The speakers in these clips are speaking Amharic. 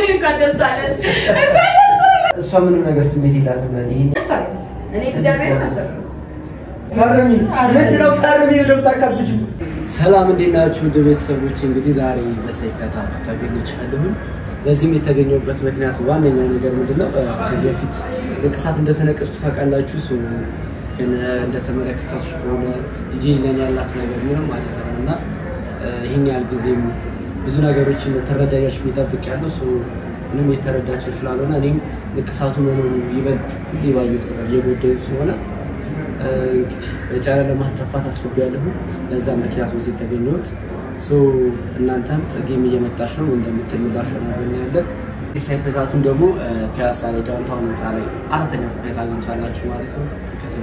እንኳን ደስ አለን። እንኳን ደስ አለን። እሷ ምንም ነገር ስሜት የላትም። ይሄን እኔ እግዚአብሔር ነበር ፈርሚ ምንድነው ፈርሚ ብለው ታካብጁ። ሰላም እንዴት ናችሁ? ውድ ቤተሰቦች እንግዲህ ዛሬ በሰይፈ ታቱ ተገኝቻለሁኝ። በዚህም የተገኘሁበት ምክንያት ዋነኛው ነገር ምንድነው ከዚህ በፊት ንቅሳት እንደተነቀስኩ ታውቃላችሁ። ሰው ግን እንደተመለከታችሁ ከሆነ ልጄ ለኔ ያላት ነገር ምንም አይደለም እና ይህን ያህል ጊዜም ብዙ ነገሮችን ተረዳያች የሚጠብቅ ያለው ሰው ምንም የተረዳቸው ስላልሆነ እኔም ንቅሳቱ መኖሩ ይበልጥ ሊባየጥ እየጎዳኝ ስለሆነ እንግዲህ በጫረ ለማስጠፋት አስቤያለሁ። ለዛ ምክንያቱ እዚህ የተገኘሁት እናንተም ጽጌም እየመጣች ነው እንደምትምላሽ ሆናለን ያለን ሳይፈታቱን ደግሞ ፒያሳ ላይ ዳውንታውን ህንፃ ላይ አራተኛ ፎቅ ላይ ታገኙታላችሁ ማለት ነው። ተከተሉ።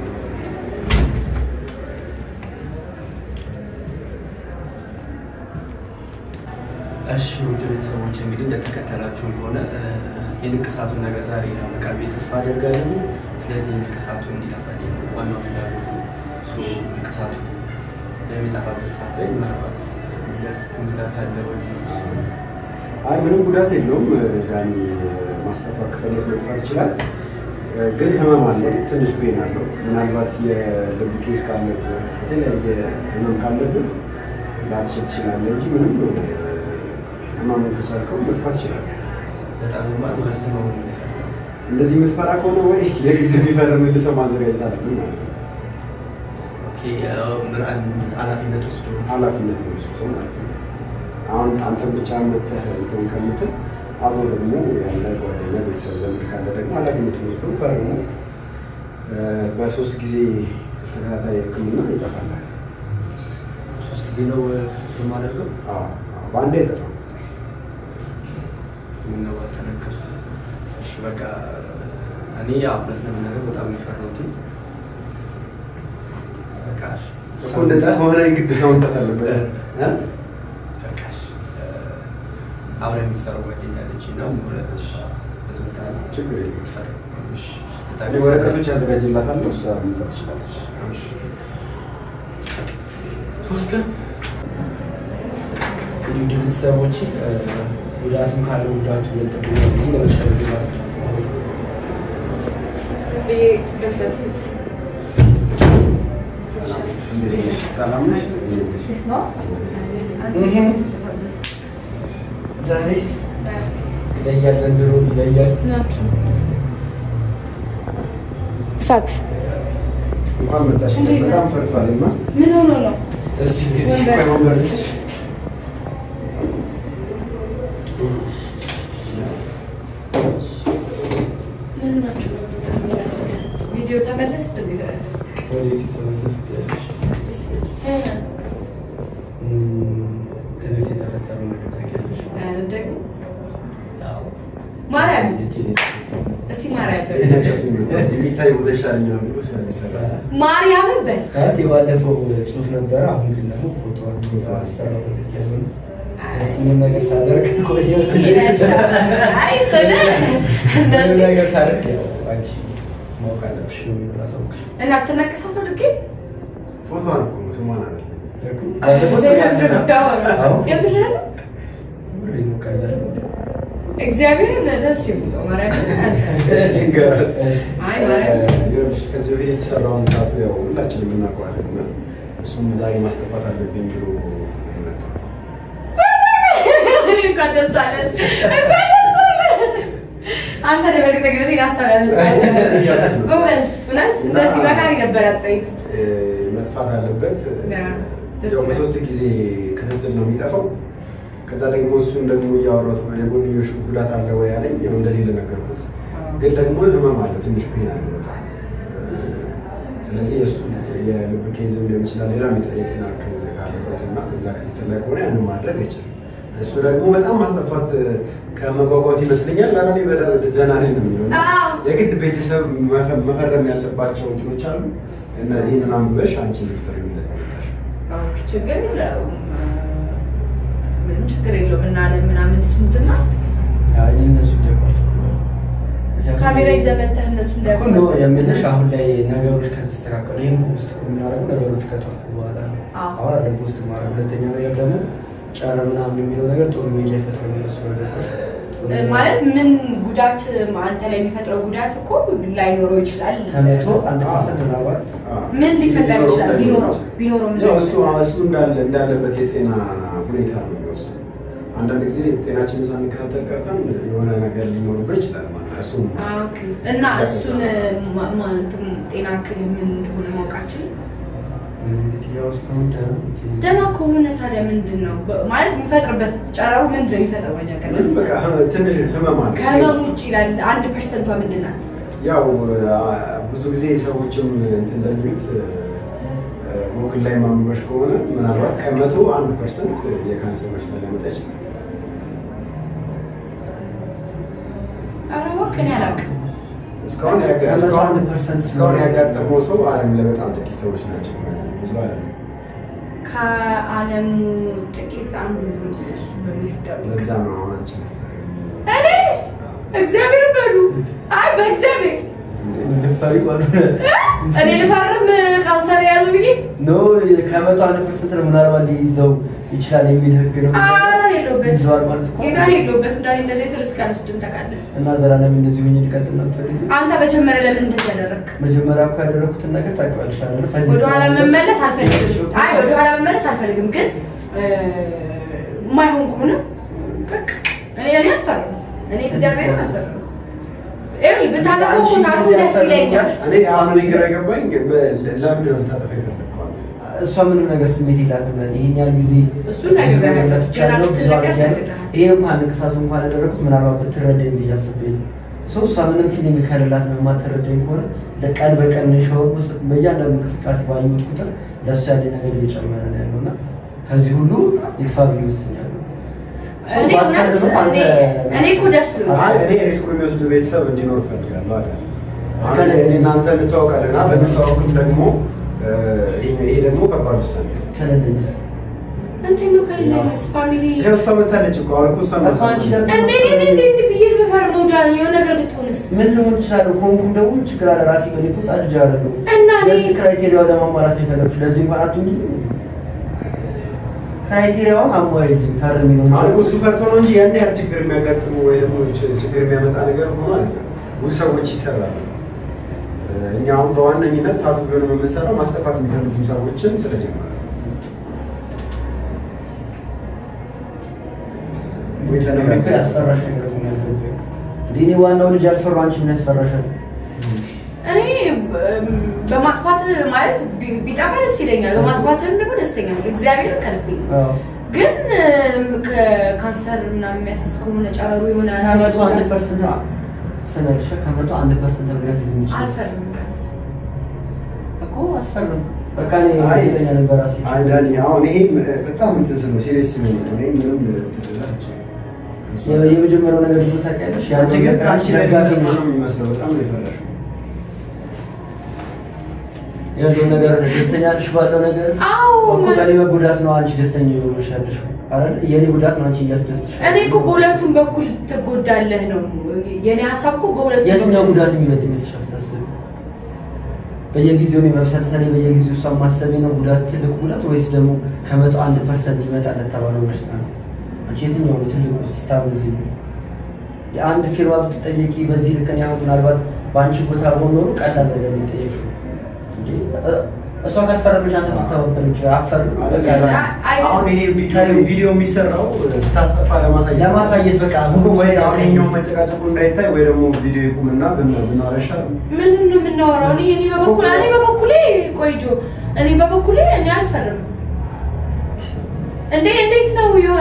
እሺ ውድ ቤተሰቦች እንግዲህ እንደተከተላችሁን ከሆነ የንቅሳቱን ነገር ዛሬ ያበቃል ብዬ ተስፋ አደርጋለሁ። ስለዚህ ንቅሳቱ እንዲጠፋልኝ ነው ዋናው ፍላጎት ነው። ንቅሳቱ በሚጠፋበት ሰዓት ላይ ምናልባት ደስ ጉዳት አለ ወይ? አይ ምንም ጉዳት የለውም። ዳኒ ማስጠፋት ከፈለግ መጥፋት ይችላል። ግን ህመም አለው፣ ትንሽ ቤን አለው። ምናልባት የልብ ኬስ ካለብህ የተለያየ ህመም ካለብህ ላትችል ትችላለህ እንጂ ምንም ህመሙን ከቻልከው መጥፋት ይችላል። በጣም ማ ማለት ነው። እንደዚህ የምትፈራ ከሆነ ወይ የግድ የሚፈርምልህ ሰው ማዘጋጀት አለብን ማለት ነው። ኦኬ ኃላፊነት ወስዶ ኃላፊነት የሚወስድ ሰው ማለት ነው። አሁን አንተን ብቻ መተህ እንትን ከምትል አብሮ ደግሞ ያለ ጓደኛ፣ ቤተሰብ፣ ዘመድ ካለ ደግሞ ኃላፊነቱን ወስዶ ፈርሞ በሶስት ጊዜ ተከታታይ ሕክምና ይጠፋላል። ሶስት ጊዜ ነው የማደርገው። አዎ፣ በአንዴ አይጠፋም። ምነው አልተነከሱ? እሺ በቃ እኔ ያው እውነት ለመናገር በጣም የፈራሁትን በቃ እኮ እንደዛ ከሆነ የግድ ሰው መምጣት አለበት እ? በቃሽ አብረን የምትሰራው ጓደኛ አለች እና ሙረሽ በትምህርት አለ ችግር የለም። ትፈር እሺ እኔ ወረቀቶች ያዘጋጅላታለሁ፣ እሷ መምጣት ትችላለች። ሶስት ቀን እንግዲህ ውድ ቤተሰቦች ጉዳትም ካለው ጉዳቱ ይበልጥብኛል ብዬ ለመጨረሻ ጊዜ ላስጠፋ ዝም ብዬ ገፈትኩት። እንዴት ነሽ? ሰላም ነሽ? እንዴት ነሽ? ስ ነው ዛሬ ይለያል፣ ዘንድሮ ይለያል። ናቸው እሳት እንኳን መጣሽ። እንዴት ነህ? በጣም ፈርቷል እና ምን ሆኖ ነው? እስቲ ወንበር። ቆይ ወንበር ልስጥሽ። ምን ናችሁ? ቪዲዮ ተመለስ ወደ ዩቲዩብ ተመለስ ትያለሽ። ከዚህ በፊት የተፈጠረው ነገር ታውቂያለሽ? ደግሞ ያው ማርያም ልጄ እስቲ ማርያም በል የሚታይ ቦታ ይሻለኛል ብሎ እሷ ይሰራል። ማርያምን በል ማለት የባለፈው ጽሁፍ ነበረ። አሁን ግን ደግሞ ፎቶ ፎቶ አሰራ ፈልጊያለሁ። እስቲ ምን ነገር ሳደርግ ቆየሁ። አይ ስለ ምን እንደዚህ ነገር ሳደርግ ያው አንቺ ማወቅ አለብሽ ነው የሚለው አሳውቅሽ። እና ትነቅሳት ነው ድጌ ፎቶዋን እኮ ነው ስሟን አይደለም። እኮ ባለፈው ሰው ያለ- አዎ፣ የምትለው ምሬ ነው ከዛ ነው። እግዚአብሔር ደስ የሚለው ማርያም እሺ፣ ልንገራት። አይ ማርያም ይኸውልሽ ከዚህ በፊት የተሰራውን ታቱ ያው ሁላችንም እናውቀዋለን እና እሱም ዛሬ ማስጠፋት አለብኝ ብሎ የመጣው እንኳን ደስ አለን እንኳን ደስ አለን። አንተ ደግሞ በእርግጠኝነት ያሳላል ጎበዝ እውነት እንደዚህ መካሪ ነበር ያጠይቅ እ፣ መጥፋት አለበት። ደስ ያው ይላል። በሶስት ጊዜ ክትትል ነው የሚጠፋው። ከዛ ደግሞ እሱን ደግሞ እያወራሁት ነው የጎንዮሽ ጉዳት አለ ወይ አለኝ። ያው እንደሌለ ነገርኩት። ግን ደግሞ ህመም አለው፣ ትንሽ ፔን አለ በጣም እ፣ ስለዚህ የእሱ የልብ ኬዝም ሊሆን ይችላል ሌላ የጤና እክል ካለበት እና እዛ ክትትል ላይ ከሆነ ያንን ማድረግ አይችልም። እሱ ደግሞ በጣም ማስጠፋት ከመጓጓት ይመስለኛል ለራኔ በጣም ደህና ነኝ ነው የሚሆነው። አዎ። የግድ ቤተሰብ መፈ- መፈረም ያለባቸው እንትኖች አሉ እና ይህንን አንብበሽ አንቺ ልትፈርሚለት ነው የመጣሽው። ኦኬ፣ ችግር የለውም ምንም ችግር የለውም እናለን ምናምን ስሙትና አይ እነሱ እንዳይቋርጡ ካሜራ ይዘህ መተህ እነሱ እኮ ነው የምልሽ። አሁን ላይ ነገሮች ከተስተካከሉ ይህን ፖስት የምናደርገው ነገሮች ከጠፉ በኋላ ነው። አዎ። አሁን አለ ፖስት ማድረግ። ሁለተኛ ነገር ደግሞ ጫና ምናምን የሚለው ነገር ጥሩ ሚዲያ ይፈጥራል። እነሱ ነገሮች ማለት ምን ጉዳት አንተ ላይ የሚፈጥረው ጉዳት እኮ ላይኖረው ይችላል። ከመቶ አንድ ፐርሰንት ምናልባት ምን ሊፈጠር ይችላል? ቢኖረው ቢኖረው ምን ያው እሱ እሱ እንዳለ እንዳለበት የጤና ሁኔታ ነው የሚወስነው። አንዳንድ ጊዜ ጤናችንን ሳንከታተል ቀርተን የሆነ ነገር ሊኖርበት ይችላል ማለት ነው። እሱም አ፣ ኦኬ። እና እሱን ማ- ማ- እንትን ጤና እክል ምን እንደሆነ ማወቃችን እንግዲህ ያው እስካሁን ደህና ነው። ደህና ከሆነ ታዲያ ምንድን ነው በ- ማለት የሚፈጥርበት ጨረሩ ምንድን ነው የሚፈጥረው? በእኛ ቀን ምንም በቃ ህመ- ትንሽ ህመም አለ። ከህመሙ ውጭ ይላል። አንድ ፐርሰንቷ ምንድን ናት? ያው አ- ብዙ ጊዜ ሰዎችም እንትን እንደሚሉት ጉግል ላይ ማንበሽ ከሆነ ምናልባት ከመቶ አንድ ፐርሰንት የካንሰር በሽታ ሊያመጣ ይችላል። ኧረ እባክህ እኔ አላውቅም። እስካሁን ያጋ- ከመቶ እስካሁን አንድ ፐርሰንት እስካሁን ያጋጠመው ሰው ዓለም ላይ በጣም ጥቂት ሰዎች ናቸው። ብዙ ዓለም ከዓለሙ ጥቂት አንዱ ሊሆን እሱ በሚፍጠሩ ለዛ ነው አሁን አንቺ ልትፈሪ እኔ እግዚአብሔር በሉ አይ በእግዚአብሔር ልፈሪ ባሉ እኔ ልፈርም ካንሰር የያዙ ብዬ ኖ ከመቶ አንድ ፐርሰንት ነው ምናልባት ሊይዘው ይችላል የሚል ህግ ነው። ኧረ የለሁበትም። ይዘዋል ማለት እኮ ጌታ የለሁበትም። እንዳኔ እንደዚህ የተርስክ አልወስድም ታውቃለህ። እና ዘላለም እንደዚህ ሆኜ ሊቀጥል ነው የምፈልገው። አንተ መጀመሪያ ለምን እንደዚህ ያደረግክ? መጀመሪያ እኮ ያደረኩትን ነገር ታውቂዋለሽ አይደል? ፈልጌ ወደኋላ ነበር። መመለስ አልፈልግም። አይ ወደኋላ መመለስ አልፈልግም፣ ግን እ፣ የማይሆን ከሆነ በቃ እኔ እኔ አልፈርም። እኔ እግዚአብሔር አልፈርም። ይኸውልህ ብታጠፋው እኮ ታጥፎ ደስ ይለኛል። እኔ አሁን እኔ ግራ የገባኝ በ- ለምንድን ነው ልታጠፋ የፈለግከው አንተ? እሷ ምንም ነገር ስሜት የላትም ለእኔ። ይሄን ያህል ጊዜ እሱን ብዙ ነግሬሃለሁ። ነገር ለፍቻለሁ፣ ገና ብዙ ስትለቀስ አድርጌያለሁ። ነግሬሃለሁ። ይሄን እንኳን ንቅሳቱ እንኳን ያደረኩት ምናልባት ብትረዳኝ ብዬ አስቤ ነው። ሰው እሷ ምንም ፊልም ከሌላት ነው የማትረዳኝ ከሆነ ለቀን በቀን ሻወር ውስጥ በእያንዳንዱ እንቅስቃሴ ባየሁት ቁጥር ለእሱ ያለኝ ነገር እየጨመረ ነው ያለው እና ከዚህ ሁሉ ይጥፋ ብዬ ወስኛለሁ። ሰው እኔ እውነት ባትፈልግም አንተ- እኔ- እኔ እኮ ደስ ብሎኛል። አይ እኔ ሪስኩን የሚወስድ ቤተሰብ እንዲኖር እፈልጋለሁ አለ። አሁን ከላይ- እኔ እናንተ እንተዋወቃለን እና በንተዋወቅም ደግሞ እ፣ ይሄ ይሄ ደግሞ ከባድ ውሳኔ ነው። ከሌለኝስ እንዴት ነው ከሌለኝስ ፋሚሊ ይኸው እሷ መታለች እኮ አሁን እኮ እሷ እኮ አንቺ ደግሞ- እንዴ እንዴ እንዴ እንዴ ብዬ ብፈርመው ዳን የሆነ ነገር ብትሆንስ? ምን ሊሆን ይችላል? ኮንኩም ደግሞ ችግር አለ። ራሴ በእኔ እኮ ጻድጅ አይደለሁም። እና እኔ- ለዚህ ክራይቴሪያው ለማሟላት ነው የፈለግሽው። ለዚህ እንኳን አትሆኝ። ክራይቴሪያውን አሟይልኝ ፈርሚ ነው አሁን እኮ እሱ ፈርቶ ነው እንጂ ያን ያህል ችግር የሚያጋጥሙ ወይ ደግሞ ች- ችግር የሚያመጣ ነገር ሆኖ አይደለም። ብዙ ሰዎች ይሰራሉ። እ፣ እኛ አሁን በዋነኝነት ታቱ ቢሆንም የምንሰራው ማስጠፋት የሚፈልጉ ሰዎችን ስለጀመረ ነው። ወይ እኮ ተነጋግረን ያስፈራሽ ነገር እኮ ነው ያልገባኝ። እንዴ እኔ ዋናው ልጅ ያልፈሩ አንቺ ምን ያስፈራሻል? እኔ በ- በማጥፋት ማለት ቢ- ቢጠፋ ደስ ይለኛል። በማጥፋትም ደግሞ ደስተኛ ነኝ። እግዚአብሔር ከልቤ ነው። አዎ። ግን እም፣ ከካንሰር ምናምን የሚያስዝ ከሆነ ጨረሩ የሆነ ከመቶ አንድ ፐርሰንት ስመልሽ ከመቶ አንድ ፐርሰንት ነው ሊያስይዝ የሚችል አልፈርም። እኮ አትፈርም። በቃ እኔ አይ፣ እርግጠኛ ነኝ በራሴ አይ ዳኒ፣ አሁን ይሄ በጣም እንትን ስለው ሲሪየስ ሲሆን ነው። እኔ ምንም እንትን ልልህ አልችልም። ከእሱ የ- የመጀመሪያው ነገር ደግሞ ታውቂያለሽ፣ አንቺ ያንቺ ግን ግን ከአንቺ አንቺ ላይ ደጋፊ ነው ነሽ። የሚመስለው። በጣም ነው የፈራሽው። ያለውን ነገር ደስተኛ ነሽ ባለው ነገር አዎ እኮ በእኔ መጎዳት ነው አንቺ ደስተኛ የሆነሽ ያለሽው አይደል? የእኔ ጉዳት ነው አንቺ እያስደስትሽ እኔ እኮ በሁለቱም በኩል ትጎዳለህ ነው የእኔ ሀሳብ እኮ በሁለቱም የትኛው በኩል- ጉዳት የሚመጥ ይመስልሽ? አስታስብ። በየጊዜው እኔ መብሰልሰሌ በየጊዜው እሷን ማሰቤ ነው ጉዳት ትልቁ ጉዳት ወይስ ደግሞ ከመቶ አንድ ፐርሰንት ይመጣል ለተባለው በሽታ ነው? አንቺ የትኛው ነው ትልቁ ሲስታም እዚህ ነው? የአንድ ፊርማ ብትጠየቂ በዚህ ልክ እኔ አሁን ምናልባት በአንቺ ቦታ ሆኖ ኖሮ ቀላል ነገር ነው የጠየቅሽው እንጂ እ- እሷ ካልፈረመች አንተ ብትተባበረች አፈርም በቃ አይ- አሁን ይሄ ቪዲዮ ቪዲዮ የሚሰራው ስታስጠፋ ለማሳየት ለማሳየት በቃ እኮ ወይ አሁን ይኸኛው መጨቃጨቁ እንዳይታይ ወይ ደግሞ ቪዲዮ ይቁምና ብና- ብናወራ ይሻላል። ምን ነው የምናወራው? እኔ እኔ በበኩል እኔ በበኩሌ ቆይጆ እኔ በበኩሌ እኔ አልፈርም። እንዴ እንዴት ነው የሆነ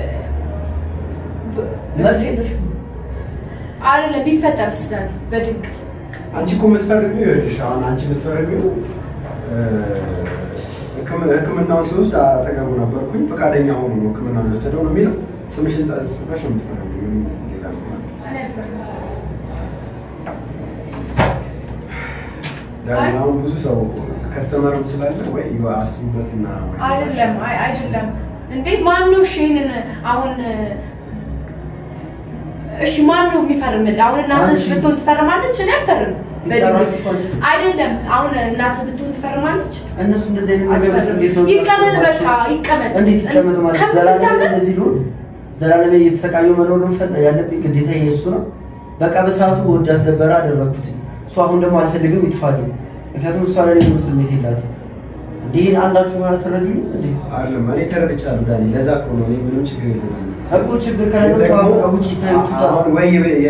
መልስ የለሽም። አይደለም ቢፈጠር ስላል በድግ አንቺ እኮ የምትፈርሚው ይኸውልሽ፣ አሁን አንቺ የምትፈርሚው እ፣ ሕክም- ሕክምናውን ሲወስድ አጠገቡ ነበርኩኝ ፈቃደኛ ሆኖ ነው ሕክምናውን የወሰደው ነው የሚለው። ስምሽን ጻፍ ጽፈሽ ነው የምትፈርሚው። ምንም ሌላ እንትን አለ? እኔ አልፈርም። ዳኒ፣ አሁን ብዙ ሰው ከስተመርም ስላለ ወይ አስቡበትና ወይ አይደለም አይ አይደለም እንዴ ማን ነው እሺ ይሄንን አሁን እሺ ማን ነው የሚፈርምልህ አሁን እናትህ አንቺ። ብትሆን ትፈርማለች እኔ አልፈርም ቢጠራሽ እኮ አንቺ። አይደለም አሁን እናትህ ብትሆን ትፈርማለች እነሱ እንደዚህ አይነት ነገር ውስጥ እንዴት ነው ይቀመጥ በቃ የሚያስገባቸው? ይቀመጥ እንዴት ይቀመጥ ማለት ዘላለም ከምትታመም እንደዚህ ሊሆን ዘላለም እየተሰቃየሁ መኖር ፈ ያለብኝ ግዴታ የእሱ ነው። በቃ በሰዓቱ ወዳት ነበረ አደረግኩት። እሱ አሁን ደግሞ አልፈልግም ይጥፋልኝ። ምክንያቱም እሷ ላይ ምንም ስሜት የላትም። እንዲህ አንዳችሁ ማለት ተረዱ እንዴ አይደለም እኔ ተረድቻለሁ ዳኒ። ለዛ እኮ ነው እኔ ምንም ችግር የለም እኮ ችግር ከሌለ ተዋወቀ ውጭ ይታዩቱታ አሁን ወይ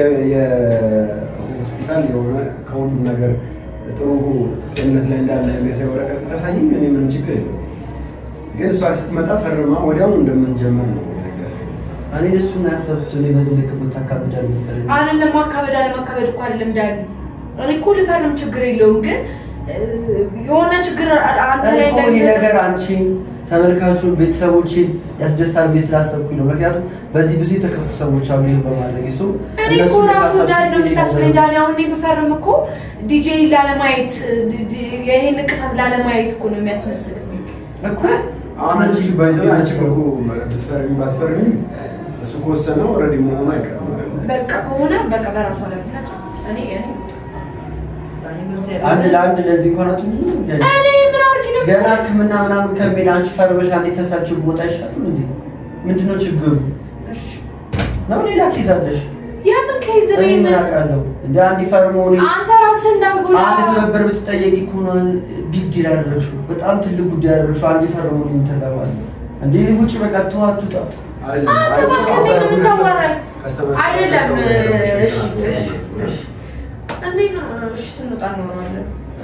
የሆስፒታል የሆነ ከሁሉም ነገር ጥሩ ጤንነት ላይ እንዳለ የሚያሳይ ወረቀት ብታሳይኝ እኔ ምንም ችግር የለም። ግን እሷ ስትመጣ ፈርማ ወዲያውኑ እንደምንጀምር ነው የነገረኝ። እኔ እሱን ያሰብኩት እኔ በዚህ ልክ የምታካብዳል መሰለኝ። አይደለም ማካበድ አለማካበድ እኮ አይደለም ዳኒ። እኔ እኮ ልፈርም ችግር የለውም ግን እ፣ የሆነ ችግር አንተ ላይ እኮ ይሄ እንዳይፈጠር- ነገር አንቺን ተመልካቹን ቤተሰቦችን ያስደስታል ብዬ ስላሰብኩኝ ነው። ምክንያቱም በዚህ ብዙ የተከፉ ሰዎች አሉ። ይህን በማድረግ እሱ እኔ እኮ ራሱ እንዳለ ነው የምታስብለኝ ዳኒ። አሁን እኔ ብፈርም እኮ ዲጄ ላለማየት ዲ- ዲ- ይሄን ንቅሳት ላለማየት እኮ ነው የሚያስመስልብኝ። እኮ አሁን አንቺ ባይዘው አንቺ እኮ ብትፈርሚ ባትፈርሚ እሱ ከወሰነው ኦልሬዲ መሆኑ አይቀርም አይደል? በቃ ከሆነ በቃ በራሱ ኃላፊነት እኔ እኔ ዳኒ በዚህ- አንድ ለአንድ ለዚህ እንኳን አቱ እኔ ምን አድርጊ ነው ገና ሕክምና ምናምን ከሚል አንቺ ፈርመሽ አንዴ ተሳችው ቦታ አይሻልም እንዴ? ምንድነው ችግሩ እሺ ነው? ሌላ ኬዝ አለሽ? የምን ከይዝ እኔ ነው ምን አውቃለሁ? እንደ አንድ ፈርሞ እኔ አንተ ራስህ እንዳትጎዳ አንድ ትብብር ብትጠየቂ እኮ ነው ቢግ ዲል ያደረግሽው። በጣም ትልቅ ጉዳይ ያደረግሽው። አንድ ፈርሞ ነው እንተባባል እንዴ ውጭ በቃ ተዋቱጣ አይደለም። አንተ አይ፣ እባክህ እሱ እንዴት ነው የምታወራኝ? ከስተመር አይደለም ከስተመር ያደረግሽ እሺ ነው። እሺ እሺ እንዴት ነው እሺ ስንወጣ እናወራዋለን እ፣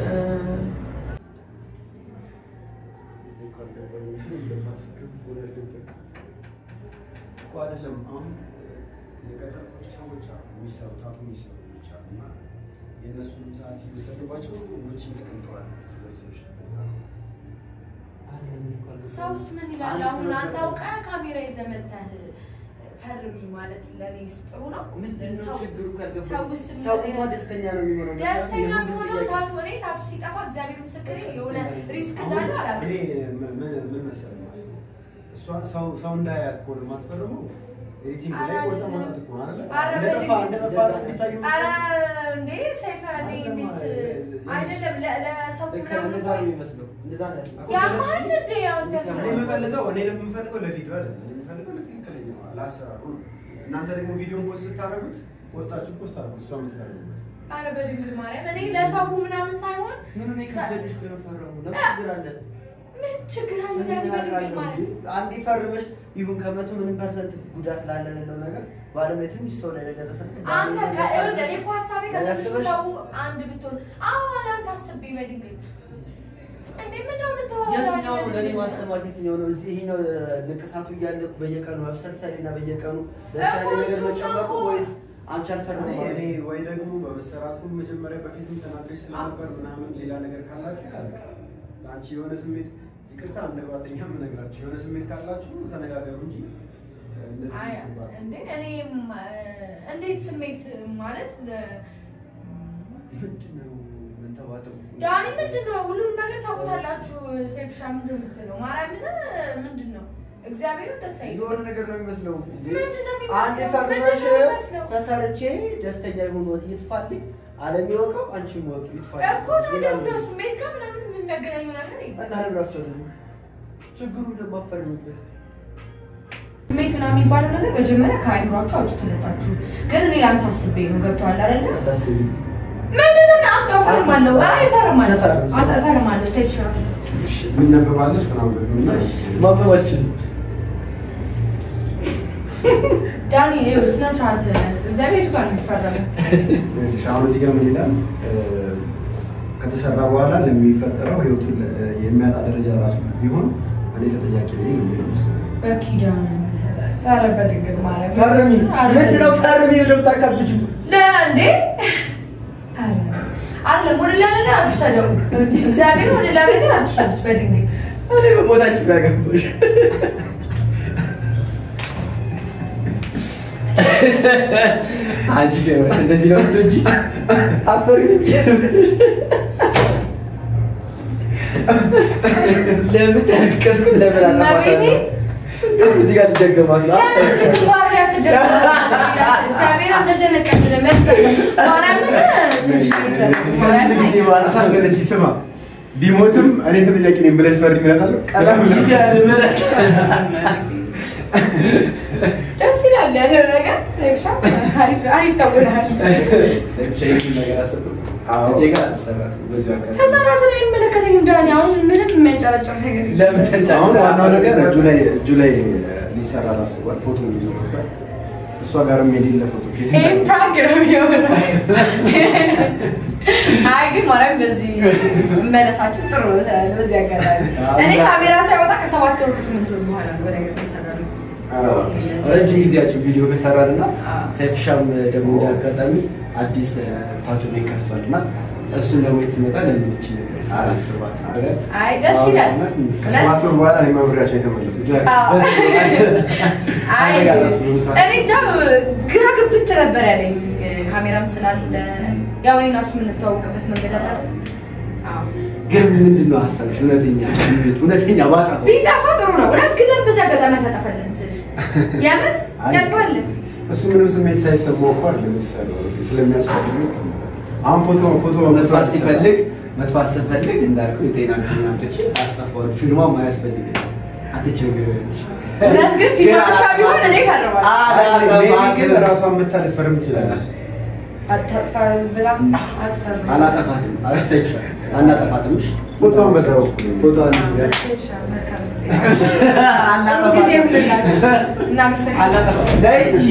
እኮ አይደለም አሁን የቀጠርኳቸው ሰዎች አሉ የሚሰሩ ታቱ የሚሰሩ ልጆች አሉ እና የእነሱንም ሰዓት እየወሰዱባቸው ውጭ ተቀምጠዋል። ሪሴፕሽን በዛ ነው። ሰውስ ምን ይላል አሁን አንተ አውቀህ ካሜራ ይዘህ መተህ ፈርሚ ማለት ለእኔ ጥሩ ነው ምንድነው ሰው- ችግሩ? ካልገባኝ ሰው ውስጥ ሰውማ ደስተኛ ነው የሚሆነው። ደስተኛ ምክንያቱም የሚሆነው የሁሉ ታቱ ጥያቄ- እኔ ታቱ ሲጠፋ እግዚአብሔር ምስክሬ የሆነ ደስተኛ ሪስክ አሁን እንዳለ አላውቅም እኔ ምን- ምን- ምን መሰለህ የማስበው እሷ ሰው ሰው እንዳያት ከሆነ የማትፈርመው ኤዲቲንግ ላይ ኧረ ቆርጠህ አይደለም። ማውጣት እኮ ነው አይደለ? ኧረ እንደጠፋ በድንግ- እንደጠፋ እንዲታዩ ኧረ እንዴ ሰይፈ እኔ እንዴት አይደለም ለ- ለሰው ልክ ምናምን እንደዛ ነው የሚመስለው። እንደዛ ነው ያስመስለው። ያማል እንዴ አንተ እኔ የምፈልገው እኔ የምፈልገው ለቪዲዮ አይደለም። እኔ የምፈልገው ለትክክለኛው ለአሰራሩ ነው። እናንተ ደግሞ ቪዲዮን ፖስት ስታደርጉት ቆርጣችሁ ፖስት አድርጉት። እሷ የምትፈልገው አረ በድንግል ማርያም እኔ ለሰው ምናምን ሳይሆን ምንም የከበደሽ እኮ የመፈረሙ ለምን ችግር አለ? ምን ችግር አለ ምን ዳኒ በድንግል አውቃለሁ ማርያም እንዴ? አንዴ ፈርመሽ ይሁን ከመቶ ምንም ፐርሰንት ጉዳት ላለ ሌለው ነገር በዓለም ላይ ትንሽ ሰው ላይ ለደረሰ ነገር አንተ ዛሬ ከእኔ ፈርመሽ እኔ እኮ ሀሳቤ ለምን ከትንሹ አስበሽ? ሰው አንድ ብትሆን አሁን አንተ አስቤ በድንግል እንዴ ምንድን ነው የምታወራው ዳኒ የትኛው ነው ለእኔ በድንግል? ማሰማት የትኛው ነው? እዚህ ይሄኛው ንቅሳቱ እያለ በየቀኑ መብሰልሰል እና በየቀኑ ደስ ያለ እኮ ነገር እሱማ መጨመቁ እኮ- ወይስ አንቺ አልፈርም እኔ እኔ ወይ ደግሞ በመሰራቱ መጀመሪያ በፊትም ተናግሬ ስለነበር ምናምን ሌላ ነገር ካላችሁ ያለቀ ለአንቺ የሆነ ስሜት ይቅርታ እንደ ጓደኛ የምነግራችሁ የሆነ ስሜት ካላችሁ ተነጋገሩ እንጂ እንደዚህ አይ ትባሉ። እንዴ እኔም እንዴት ስሜት ማለት ለ- ምንድን ነው የምንተባተው? ዳኒ ምንድን ነው ሁሉንም ነገር ታውቁታላችሁ። ሴፍሻ ምንድን ነው የምትለው ማርያምን ምንድን ነው እግዚአብሔርን ደስ አይልም። የሆነ ነገር ነው የሚመስለው። ምንድን ነው አንድ የሚመስለው? ፈርመሽ ምንድን ነው የሚመስለው? ተሰርቼ ደስተኛ ይሁን ይጥፋልኝ፣ ዓለም ይወቀው፣ አንቺም ወቂ ይጥፋልኝ። እኮ ታዲያ ምንድን ነው ስሜት ጋር ምናምን የሚያገናኘው ነገር የለም። እና ለምን አትፈልጊም? ችግሩ እንደማፈርምበት ስሜት ምናምን የሚባለው ነገር መጀመሪያ ከአይምሯችሁ አውጡትለታችሁ። ግን እኔ ለአንተ አስቤ ነው ገብቶሃል አይደለ? አታስቢ። ምንድን ነው አምጣ እፈርማለሁ። አይ እፈርማለሁ። ተፈርም። አምጣ እፈርማለሁ። ሴፍሻ እሺ፣ የሚነበባለ እሱን አንብብ። ምን ነው? ማበባችን ዳኒ ይኸው ስነ ስርዓት እግዚአብሔር የቱ ጋር ነው የሚፈረመው? እሺ፣ አሁን እዚህ ጋር ምን ይላል? እ፣ ከተሰራ በኋላ ለሚፈጠረው ህይወቱን እ፣ የሚያጣ ደረጃ ራሱ ቢሆን እኔ ተጠያቂ ነኝ ነው የሚለው መሰለኝ። በኪዳነ ምሕረት ኧረ በድንግል ማርያም ፈርሚ። ኧረ ምንድን ነው ፈርሚ ብለው የምታካብጂው? ለእንዴ አለም ወደ ሌላ ነገር አትውሰደው። እግዚአብሔር ወደ ሌላ ነገር አትውሰዱት። በድንግል እኔ በሞታችሁ ጋር ገባሽ። አንቺ ግን እንደዚህ ነው እንጂ አፈር ለምን ተከስኩ? ለምን እመቤቴ። እንደውም እዚህ ጋር ልደገማት ነው። ባሪ አትደረግ። እግዚአብሔር እንደዚህ አይነት ቀን ለመጥ ማርያምን ከዚህ ጊዜ በኋላ አሳዘነች። ስማ ቢሞትም እኔ ተጠያቂ ነኝ ብለሽ ፈርድ ይመጣለሁ። ቀላም ኪዳነ ምሕረት ደስ ያደረገ ሬብሻ አሪፍ አሪፍ ተውልሃል። ሸይኪ ነገር አሰብኩ አዎ። እጄ ጋር አልተሰራትም። በዚሁ አጋጣሚ ከሰራ ስለ የሚመለከተኝ እንዳኔ አሁን ምንም የሚያንጨረጭር ነገር የለም። ለምን ተንጫጫ? አሁን ዋናው ነገር እጁ ላይ እጁ ላይ ሊሰራ አስቧል። ፎቶ ይዞ ነበር። እሷ ጋርም የሌለ ፎቶ ከየት ይሄ እንዳመጣ- ፕራንክ ነው የሚሆነው። አይ ግን ማርያም በዚህ መለሳችን ጥሩ ነው ትላለህ። በዚህ አጋጣሚ እኔ ካሜራ ሳይወጣ ከሰባት ወር ከስምንት ወር በኋላ ነው ወደ ገብ የሰራ ነው። አዎ። ረጅም ጊዜያችን ቪዲዮ ከሰራን እና አዎ። ሰይፍሻም ደግሞ እንደ አጋጣሚ አዲስ ታቱ ቤት ከፍቷል እና እሱን ደግሞ የትመጣ ለምን ይቺ ነገር ሳላስባት ብለን አይ ደስ ይላል። አዎ፣ እውነት ከሰባት ወር በኋላ እኔ መምሪያቸው የተመለሱት አዎ። አይ አንተ ጋር እሱ መስራት እኔ እንጃ ግራ ግብት ነበር ያለኝ ካሜራም ስላለ ያው እኔ እና እሱ የምንተዋወቅበት መንገድ አለ አይደል? አዎ ግን ምንድን ነው ሀሳብሽ? እውነተኛ ስሜት እውነተኛ ባጠፋ ቢጠፋ ጥሩ ነው። እውነት ግን በዚህ አጋጣሚ አልተጠፋለትም ስልሽ የምር አይ፣ ያልፋል። እሱ ምንም ስሜት ሳይሰማው እኮ አይደለም የሚሰራው ስለሚያስፈልግ ነው። አሁን ፎቶ ፎቶ መጥፋት ሲፈልግ መጥፋት ስፈልግ እንዳልኩ የጤና ሕክምና አምጥቼ አስጠፋዋል። ፊርማው ማያስፈልግ አትቸገር እውነት ግን ፊልም ብቻ ቢሆን እኔ ፈርማለሁ። ሜቢ ግን ራሷን መታ ልትፈርም ትችላለች። አታጥፋ ብላ አትፈርም። አላጠፋትም አላሰይሻ አናጠፋትም። እሺ ፎቶውን በዛ በኩል ነው። ፎቶዋን መልካም ጊዜ። ጥሩ ጊዜ ይሁንላችሁ። እናመሰግናለን። አናጠፋትም። ዳይ እንጂ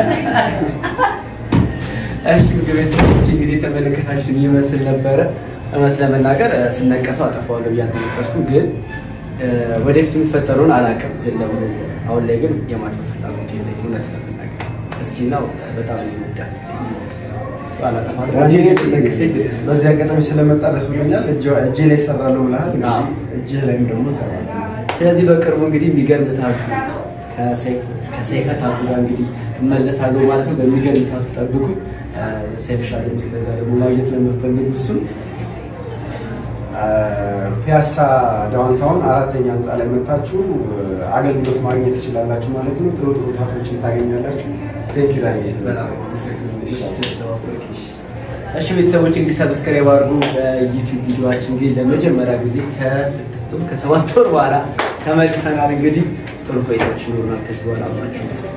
እሺ ምግብ ቤተሰቦች እንግዲህ የተመለከታችሁን ይመስል ነበረ። እውነት ለመናገር እ፣ ስነቀሰው አጠፋዋለሁ ብዬ አልተነቀስኩም፣ ግን እ፣ ወደፊት የሚፈጠረውን አላውቅም። ግን ደግሞ አሁን ላይ ግን የማጥፋት ፍላጎት የለኝም። እውነት ለመናገር እስቲ ነው በጣም የሚወዳት እሱ አላጠፋትም። እጄ ላይ ነቅሴ ደስ ይላል። በዚህ አጋጣሚ ስለመጣ ደስ ብሎኛል። እጅ- እጄ ላይ እሰራለሁ ብለሃል። አዎ። እጅህ ላይም ደግሞ እሰራለሁ። ስለዚህ በቅርቡ እንግዲህ የሚገርም ታቱ ከሰይፈ ታቱ ጋር እንግዲህ እመለሳለሁ ማለት ነው። በሚገርም ታቱ ጠብቁኝ። ሰይፍ ሻለ እስከዛ ደግሞ ማግኘት ለምፈልጉ እሱን ፒያሳ ዳውንታውን አራተኛ ህንፃ ላይ መታችሁ አገልግሎት ማግኘት ትችላላችሁ ማለት ነው። ጥሩ ጥሩ ታቶችን ታገኛላችሁ። ቴንክ ዩ ዳኒ በጣም አመሰግናለሁ። እሺ ቤተሰቦች እንግዲህ ሰብስክራይብ አድርጉ። በዩቲዩብ ቪዲዮችን ግን ለመጀመሪያ ጊዜ ከስድስት ወር ከሰባት ወር በኋላ ተመልሰናል። እንግዲህ ጥሩ ቆይታችሁ ይኖሩናል ከዚህ በኋላ አብራችሁ